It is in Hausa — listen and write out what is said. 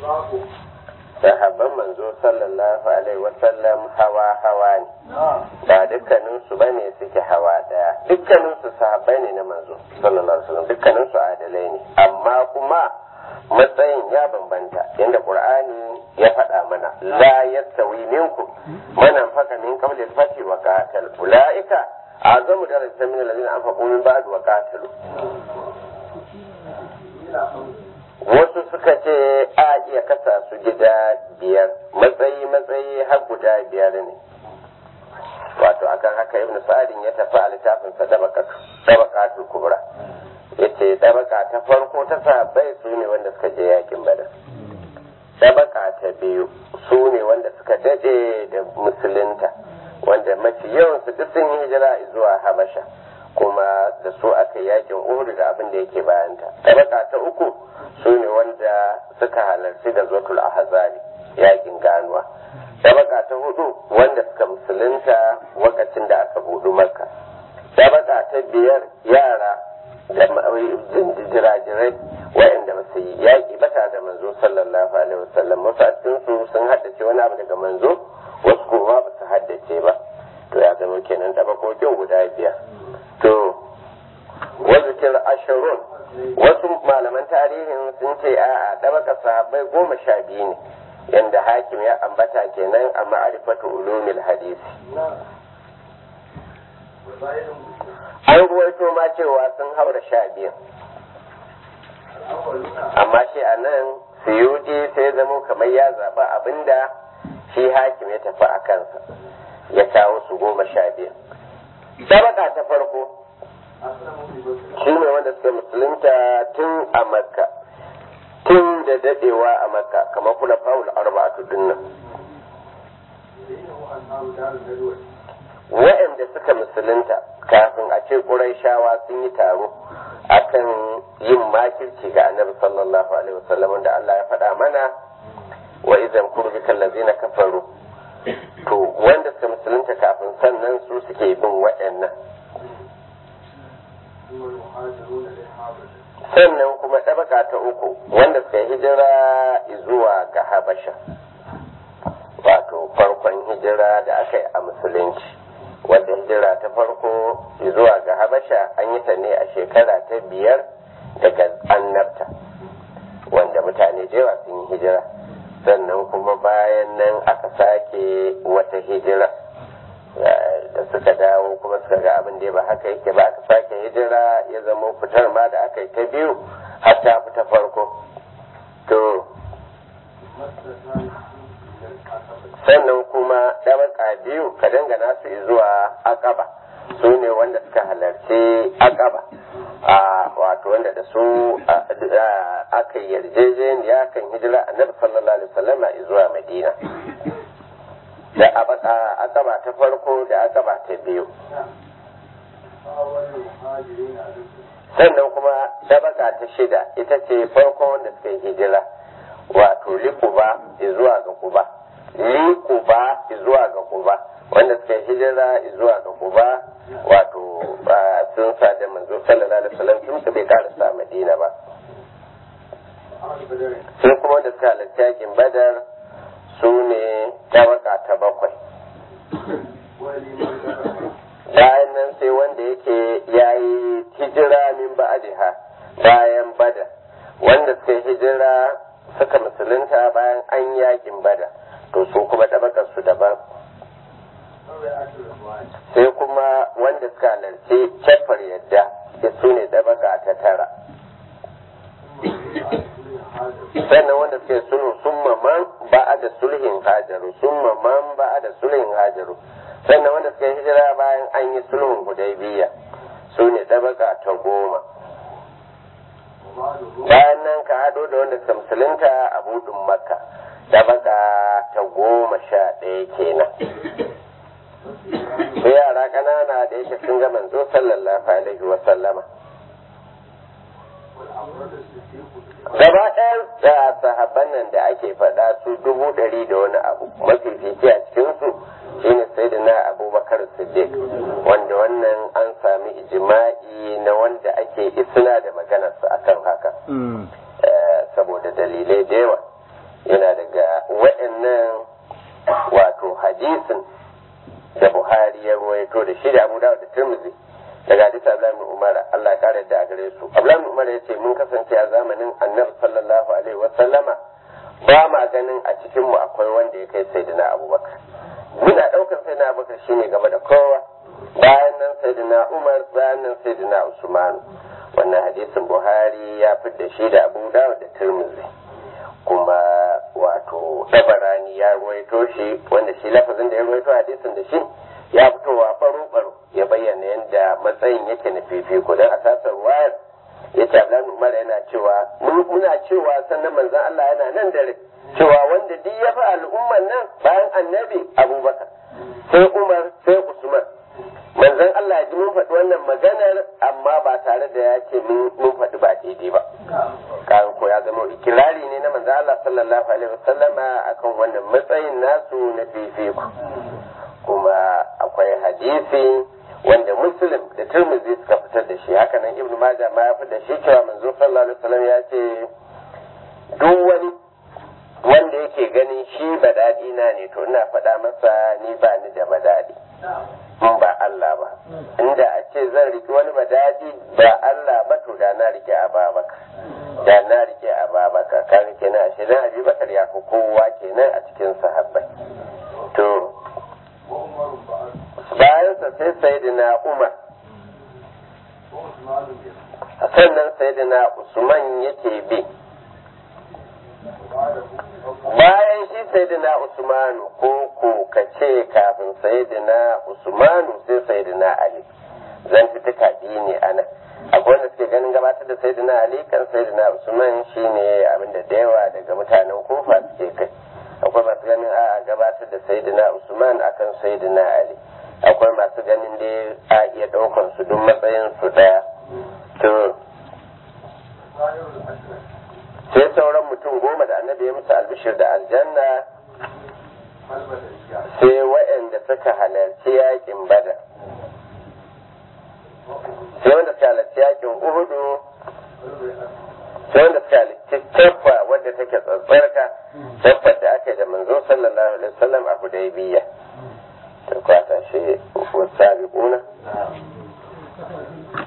sahabban manzo sallallahu alaihi wasallam hawa hawa ne ba dukkanin su bane suke hawa daya dukkanin su sahabbai ne na manzo sallallahu alaihi wasallam dukkanin su adalai ne amma kuma matsayin ya bambanta inda qur'ani ya faɗa mana la yastawi minkum man anfaqa min qabli al-fath wa qatal ulaika azamu darajatan min alladhina anfaqu min ba'd wa qatalu wasu suka ce a iya kasa su gida biyar matsayi matsayi har guda biyar ne wato akan haka ibnu sa'adin ya tafi a littafin sa dabaqatul kubra yace dabaka ta farko ta sahabbai su ne wanda suka je yakin badar dabaka ta biyu su ne wanda suka dade da musulunta wanda mafi yawan su duk sun yi hijira zuwa habasha kuma da su aka yakin uhud da abin da yake bayanta dabaka ta uku su ne wanda suka halarci da zotul ahzari yakin ganuwa dabaka ta hudu wanda suka musulunta lokacin da aka budu makka dabaka ta biyar yara da jirajirai waɗanda ba su yi yaƙi ba tare da manzo sallallahu alaihi wasallam wasu a cikin su sun haddace wani abu daga manzo wasu kuma ba su haddace ba to ya zama kenan dabakokin guda biyar to wazikir ashirun wasu malaman tarihin sun ce a dabaka sahabbai goma sha biyu ne yanda hakim ya ambata kenan a ma'arifatu ulumil hadisi an ruwaito ma cewa sun haura sha biyu amma shi a nan suyuti sai zamo kamar ya zaɓa abinda shi hakim ya tafi a kansa ya kawo su goma sha biyu sabaka ta farko shi ne wanda suka musulunta tun a makka tun da dadewa a makka kamar kula faul arba'atu dinnan wa'anda suka musulunta kafin a ce shawa sun yi taro akan yin makirci ga annabi sallallahu alaihi wasallam da Allah ya faɗa mana wa idan kurbi kallazina kafaru to wanda suka musulunta kafin sannan su suke bin waɗannan sannan kuma ɗabaka ta uku wanda suka hijira zuwa ga habasha wato farkon hijira da aka yi a musulunci wadda hijira ta farko zuwa ga habasha an yi ta ne a shekara ta biyar daga annabta wanda mutane da yawa sun yi hijira sannan kuma bayan nan aka sake wata hijira da suka dawo kuma suka ga abin da ba haka yake ba aka sake hijira ya zama fitar ma da aka yi ta biyu har ta fita farko to sannan kuma ɗabaka biyu ka dangana su zuwa akaba su ne wanda suka halarci akaba a wato wanda da su aka yarjejeniya kan hijira annabi sallallahu alaihi wasallam zuwa madina da akaba ta farko da akaba ta biyu sannan kuma dabaka ta shida ita ce farko wanda suka yi hijira wato likuba zuwa ga kuba likuba zuwa ga kuba wanda suka yi hijira zuwa ga kuba wato sun sa da manzo sallallahu alaihi wasallam tun su bai karasa madina ba sai kuma wanda suka halarci yakin badar su ne tabaka ta bakwai bayan nan sai wanda yake ya yi hijira min ba'adiha bayan bada wanda suka yi hijira suka musulunta bayan an yakin bada to su kuma tabakar su daban sai kuma wanda suka halarci cefar yadda su ne tabaka ta tara sannan wanda suke sulhu sun maman ba da sulhin hajaru sun maman ba da sulhin hajaru sannan wanda suka hijira bayan an yi sulhun hudaybiya su ne tabaka ta goma bayan nan ka hado da wanda suka musulunta a budin makka tabaka ta goma sha ɗaya kenan sai yara ƙanana da yake sun ga manzo sallallahu alaihi wa sallama gaba ɗayan da sahabban nan da ake faɗa su dubu ɗari da wani abu mafifici a cikinsu shine sai da na abubakar siddiq wanda wannan an sami ijima'i na wanda ake isna da maganarsa akan haka saboda dalilai da yawa hadisin da Buhari ya ruwaito da shi da Abu Dawud da Tirmidhi daga hadisi Abdullahi ibn Umar Allah ya kare da gare su Abdullahi ibn Umar yace mun kasance a zamanin Annabi sallallahu alaihi wa sallama ba ma ganin a cikin mu akwai wanda ya kai Sayyidina Abubakar muna daukar Sayyidina Abubakar shine gaba da kowa bayan nan Sayyidina Umar bayan nan Sayyidina Usman wannan hadisin Buhari ya fidda shi da Abu Dawud da Tirmidhi kuma wato dabarani ya ruwaito shi wanda shi lafazin da ya ruwaito hadisin da shi ya fitowa baro baro ya bayyana yadda matsayin yake na fifiko don a tasar wayar ya ce Abdullahi Umar yana cewa muna cewa sannan manzon Allah yana nan dare cewa wanda duk ya fi al'umman nan bayan annabi Abubakar sai Umar sai Usman manzon Allah ya ji mun faɗi wannan maganar amma ba tare da ya ce mun faɗi ba daidai ba kan ko ya zama ikirari ne na manzon Allah sallallahu alaihi wasallama akan wannan matsayin nasu na fifiko kuma akwai hadisi wanda muslim da turmizi suka fitar da shi haka nan ibnu majah ma ya fitar da shi cewa manzo sallallahu alaihi wasallam ya ce duk wani wanda yake ganin shi badadi na ne to ina faɗa masa ni ba ni da badadi in ba Allah ba inda a ce zan riki wani badadi ba Allah ba to da na rike Ababakar da na rike Ababakar kan kenan shi dan Abubakar ya fi kowa kenan a cikin sahabbai to bayansa sai sayyidina Umar sannan sayyidina Usman yake bi bayan shi sayyidina Usmanu ko ko ka ce kafin sayyidina Usmanu sai sayyidina Ali zan fi tuka biyu ne a nan akwai wanda suke ganin gabatar da sayyidina Ali kan sayyidina Usman shine abinda da yawa daga mutanen kofa suke kai akwai masu ganin a gabatar da sayyidina Usman akan sayyidina Ali akwai masu ganin dai a iya ɗaukan su duk matsayin su ɗaya to sai sauran mutum goma da annabi ya musu albishir da aljanna sai waɗanda suka halarci yakin bada sai wanda suka halarci yakin uhudu sai wanda suka halarci tabba wadda take tsatsarka tabbar da aka yi da manzo sallallahu alaihi wasallam a hudaybiya ta kwata shi wasu sabiquna